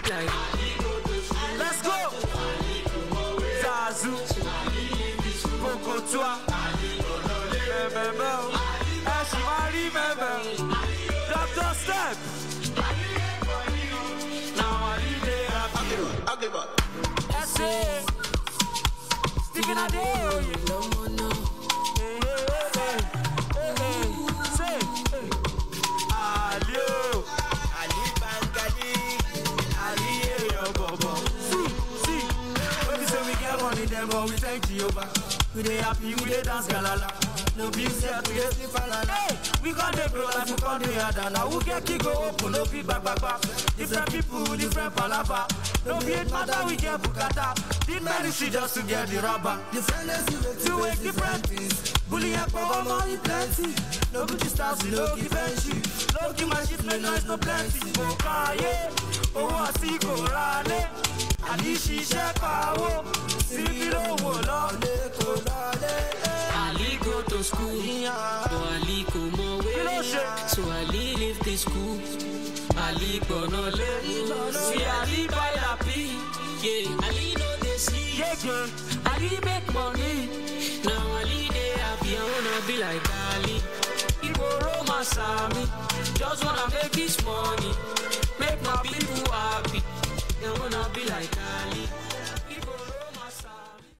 like. Let's go. Zazu. Kokotua. Mẹ́mẹ́mẹ́ o. Ẹ ṣì máa rí mẹ́mẹ́ o. Dr. Step. Now I need it happy. Ẹ ṣe. Stephen Adeoye. Hey, hey, hey, hey, hey. Say. Ali o. Ali Bangali. Ali èèyàn bọ̀bọ̀. See, see. When we say we get money, then but we thank Jehovah. We dey happy, we dey dance galala. No be say we dey sleep alala. Hey, we gon dey grow life, we gon dey harder. Now who get key go open, no be gbagbagba. Different people, different palava. No be it matter, we get bukata. Did medicine just to get the rubber. Different days you dey Two way different things. Bully and power money plenty. No good stars, we no give entry. No give my shit, no noise, no plenty. Mo káyé, owó àsìkò rálé. Àní ṣiṣẹ́ pawó, síbí lówó lọ́lé kò lọ́lé. Ali go to school, but Ali go more Kí ló way. ṣe? So Ali leave the school. Ali gonna learn. See Ali buy lappy. Yeah, Ali no dey see. Yege, Ali make money. Now Ali dey happy. I wanna be like Ali. ìgboro máa sàmì. Just wanna make this money. Make my people happy. I wanna be like Ali.